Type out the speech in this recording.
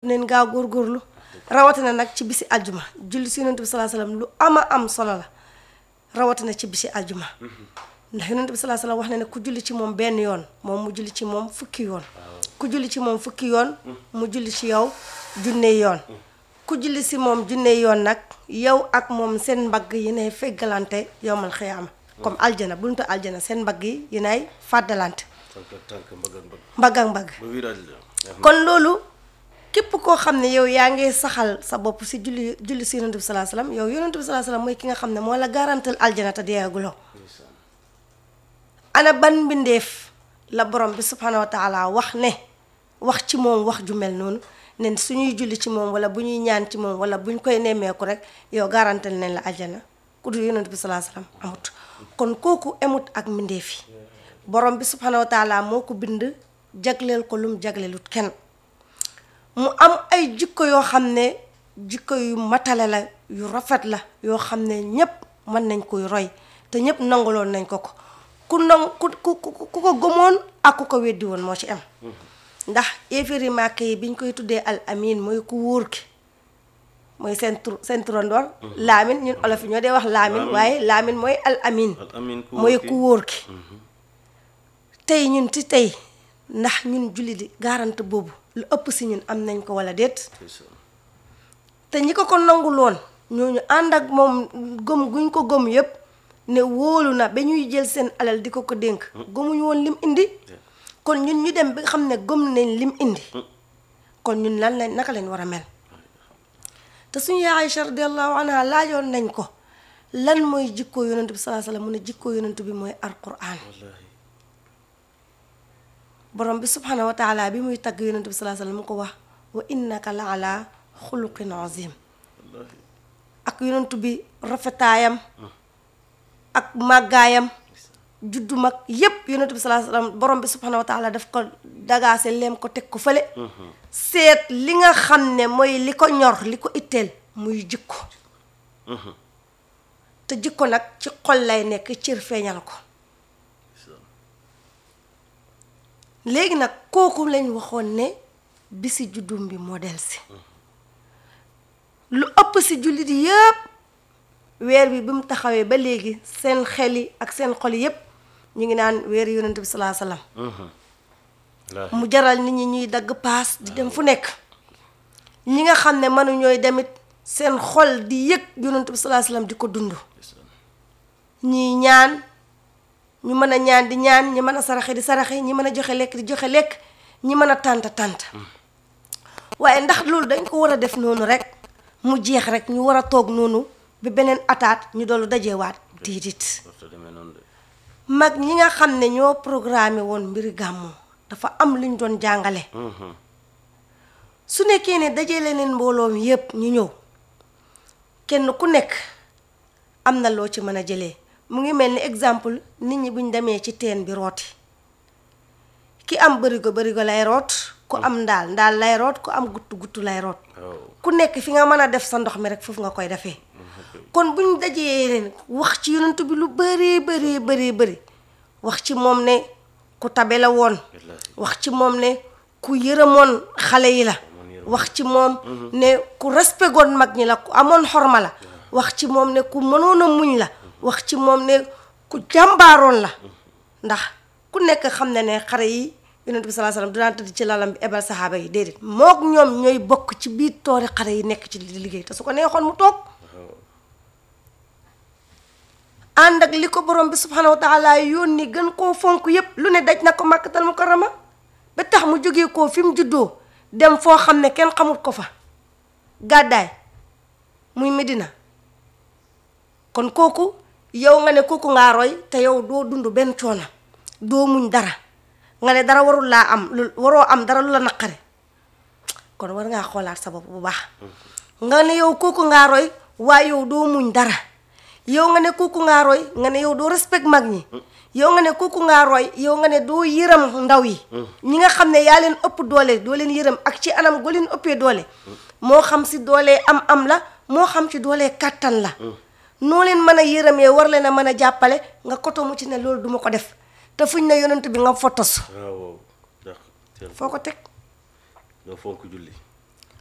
neen gaaw góorgóorlu rawatina nag ci bisi aljuma julli si yonent bi salaa salaam lu ama am solo la rawatina ci bisi aljuma ndax yonent bi salaa salaam wax na ne ku julli ci moom benn yoon moom mu julli ci moom fukki yoon ku julli ci moom fukki yoon mu julli ci yow junne yoon ku julli si moom junne yoon nag yow ak moom seen mbagg yi nay feggalante yowmal xiyaama comme aljana buntu aljana seen mbagg yi yi nay fàddalante tànk ak tànk mbagg ak mbagg mbagg ak mbagg ba wiiraaj la kon loolu képp koo xam ne yow yaa ngi saxal sa bopp si julli julli si yonent bi salaa salaam yow yonent bi salaa salaam mooy ki nga xam ne moo la garantal aljana te deeguloo ana ban mbindeef la borom bi subhanahu wa taala wax ne wax ci moom wax ju mel noonu ne suñuy julli ci moom wala bu ñuy ñaan ci moom wala bu ñu koy nemmeeku rek yow garantal nañ la aljana ku dul yonent bi salaa salaam amut kon kooku emut ak mbindeef yi borom bi subhanahu wa taala moo ko bind jagleel ko lum jagleelut kenn mu am ay jikko yoo xam ne jikko yu matale la yu rafet la yoo xam ne ñépp mën nañ koy roy te ñépp nangaloon nañ ko ko ku nang ku ku ku ko gëmoon ak ku ko weddi woon moo ci am ndax éeféeri màkk yi biñ koy tuddee al amin mooy ku wóor ki mooy seen tur seen turandoor laamin ñun olof yi ñoo dee wax laamin waaye laamin mooy al amin al amin ku mooy wóor ki. ku wóor ki tey ñun ci tey ndax ñun julli di garante boobu lu ëpp si ñun am nañ ko wala déet ndeysaan. te ñi ko ko nanguloon ñooñu ànd ak moom gëm guñ ko gëm yépp ne wóolu na ba ñuy jël seen alal di ko ko dénk gëmuñu woon lim indi kon ñun ñu dem bi nga xam ne gëm nañ lim indi kon ñun lan lañ naka lañ war a mel te suñu yaay Aïcha radiallahu anha laajoon nañ ko lan mooy jikkoo yonent bi salaa salaam mu ne jikkoo yonent bi mooy alquran wallaahi borom bi subhanahu wa taala bi muy tagg yonent bi salaa salaam mu ko wax wa innaka la ala xuluqin azim wallaahi ak yonent bi rafetaayam ak màggaayam juddu mag yépp yonent bi salaa salaam borom bi subhanahu wa taala daf ko dagaase leem ko teg ko fële seet li nga xam ne mooy li ko ñor li ko itteel muy jikko te jikko nag ci xol lay nekk cër feeñal ko léegi nag kooku lañ waxoon ne bisi juddum bi modèle si lu ëpp si jullit yi yëpp weer bi bi mu taxawee ba léegi seen xel yi ak seen xol yëpp ñu ngi naan weer yonent bi salaa salaam wallaahi mu jaral nit ñi ñuy dagg paas di dem fu nekk ñi nga xam ne mënuñooy demit seen xol di yëg yonent bi salaa salaam di ko dund ndeysaan. ñii ñaan ñu mën a ñaan di ñaan ñi mën a saraxe di saraxe ñi mën a joxe lekk di joxe lekk ñi mën a tànt tànt waaye ndax loolu dañ ko war a def noonu rek mu jeex rek ñu war a toog noonu ba beneen ataat ñu doolu dajewaat diidit warta demee noonu de mag ñi nga xam ne ñoo programmé woon mbiri gàmmu dafa am luñ doon jàngale Mhm. su nekkee ne dajale leen mbooloom yépp ñu ñëw kenn ku nekk am na loo ci mën a jëlee mu ngi mel ni exemple nit ñi buñ demee ci teen bi rooti ki am bërigo bërigo lay root ku am ndaal ndaal lay root ku am guttu guttu lay root waaw ku nekk fi nga mën a def sa ndox mi rek foofu nga koy defee kon buñ dajee leen wax ci yonent bi lu bëree bëree bëree bëri wax ci moom ne ku tabe la woon wallaahi wax ci moom ne ku yërëmoon xale yi la wax ci moom ne ku respectoon mag ñi la ku amoon xorma la wax ci moom ne ku mënoon a muñ la wax ci moom ne ku jàmbaaroon la ndax ku nekk xam ne ne xare yi yonent bi salaa salaam dinaa tëdd ci lalam bi ebal saxaaba yi déedéet mook ñoom ñooy bokk ci biir toori xare yi nekk ci di liggéey te su ko neexoon mu toog ànd ak li ko borom bi subhanahu wa taala yónni gën koo fonk yépp lu ne daj na ko màkkatal mukarrama ba tax mu jógee koo fi mu juddoo dem foo xam ne kenn xamut ko fa gàddaay muy Medina kon kooku yow nga ne kooku ngaa roy te yow doo dund benn coono doo muñ dara nga ne dara warul laa am lu waroo am dara lu la naqare kon war ngaa xoolaat sa bopp bu baax nga ne yow kooku ngaa roy waaye yow doo muñ dara yow nga ne kooku ngaa roy nga ne yow doo respect mag ñi yow nga ne kooku ngaa roy yow nga ne doo yërëm ndaw yi ñi nga xam ne yaa leen ëpp doole doo leen yërëm ak ci anam goo leen ëppee doole moo xam si doole am am la moo xam ci doole kàttan la noo leen mën a yërëmee war leen a mën a jàppale nga koto mu ci ne loolu duma ko def te fuñ ne yonent bi nga fotos waaw waaw ndax teel foo ko teg nga fonk julli